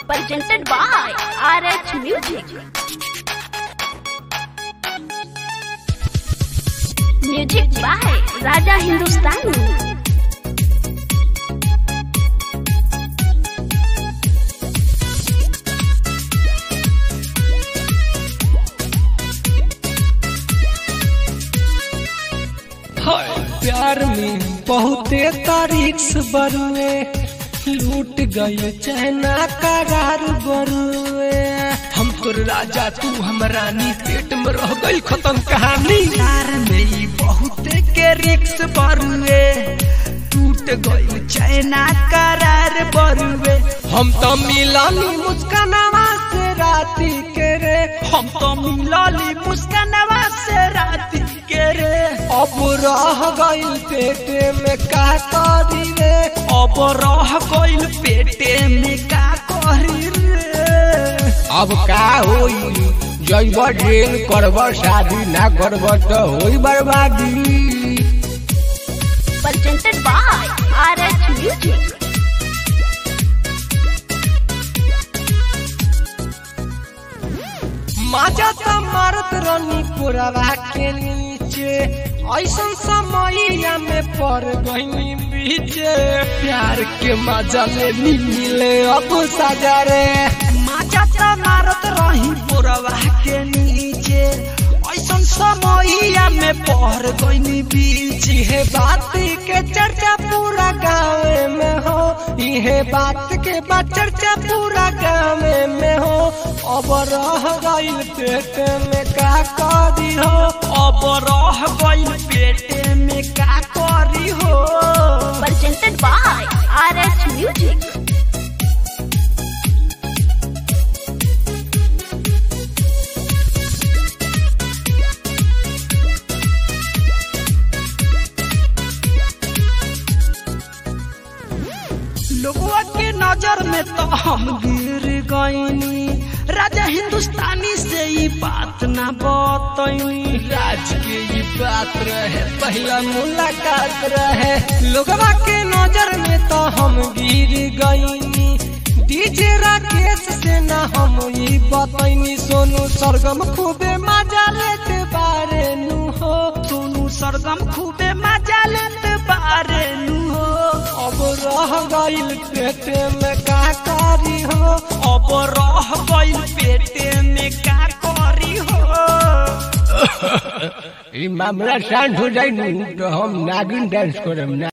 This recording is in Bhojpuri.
presented by RH Music. Music by Raja Hindustani. हाय प्यार में बहुते तारीख से बरुए लूट गए चहना करार बरुए हम तोर राजा तू हम रानी पेट में रह गई खत्म कहानी प्यार में ई बहुते के रिक्स बरुए टूट गई चैना करार बरुए हम तो मिलानी मुस्कानावा से राती के रे हम तो मिलानी मुस्कानावा से राती के रे अब रह गइल पेटे में का करी रे अब रह गइल पेटे में का करी रे अब का होई जैब ड्रेन करब शादी ना करब तो होई बर्बादी Presented by RH Music. माजा त मारत रनी पुरवा के नीचे ऐसन समैया में पड़ गई बीचे प्यार के मजा ले नी मिले अब सजा रे माजा त मारत रही पुरवा के नीचे ऐसन समैया में पड़ गई बीच हे बात के चर्चा पूरा गाँव में हो इहे बात के बा चर्चा पूरा गाँव में हो अब रह गइल पेट में का करी हो अब रह गइल पेट में का करी हो Presented by RH Music. लोगवा के नजर में तो हम गिर गईनी राजा हिंदुस्तानी से ई बात ना बतैनी राज के ई बात रहे पहला मुलाकात रहे लोगवा के नजर में तो हम गिर गईनी डीजे राकेश से ना हम ई बतैनी सोनू सरगम खूबे मजा लेते बारे नु हो सोनू सरगम खूबे मजा लेते बारे नु हो अब रह गइल पेटे में का करी हो अब रह गइल पेटे में का करी हो ई मामला शांत हो जाई नु तो हम नागिन डांस करम ना